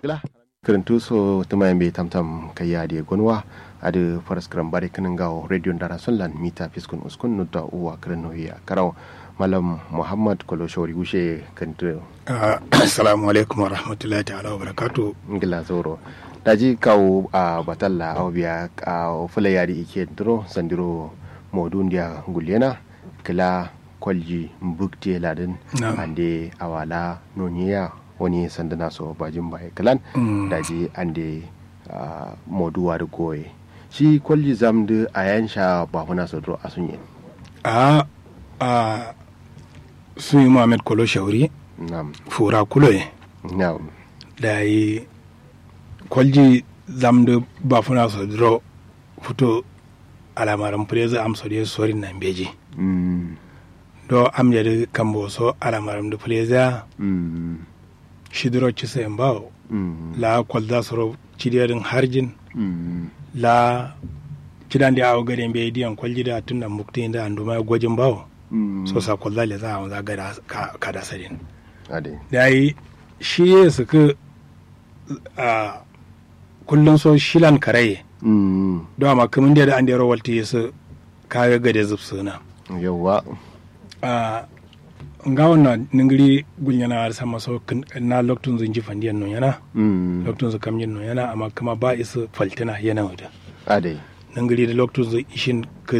gila kirintu so tuma yambe tamtam kayya de gonwa ade faras kram bare kinin gawo radio ndara sunlan mita fiskun uskun nutta uwa kirino ya karaw malam muhammad kolo shori gushe kantu assalamu alaikum wa rahmatullahi ta'ala wa barakatu ngila zoro daji kawo a batalla aw biya a fula yari ike dro sandiro modun dia gullena kila kwalji mbukte ladin ande awala noniya wani sandana so bajin bai kalan daji ande moduwa da goye shi kwalji zamdu a yansha ba huna so dro asun yin a a sun yi muhammad kolo shauri nam fura kulo ye nam da yi kwalji zamdu ba funa so dro fito alamaran preza am so de sori nan beji mm do am yadi kambo so alamaran da preza mm shidiro cisa en bawo mm la kwalda soro cidiyarin harjin mm la cidandi awo gade mbe diyan kwalji da tunda mukti da anduma gwajin bawo mm so sa kwalda le za a za gada ka kada sadin ade da yi shi ya suka a kullum so shilan karaye mm do amma kamun da an da rawalti ya su kaga gade zubsuna yawa a nga wannan ningiri gunyana har sama so kin- na loktun zunji fandiyan non yana mm loktun zu kamyin non yana amma kuma ba isa faltina yana wada ade nangiri da loktun zu ishin ka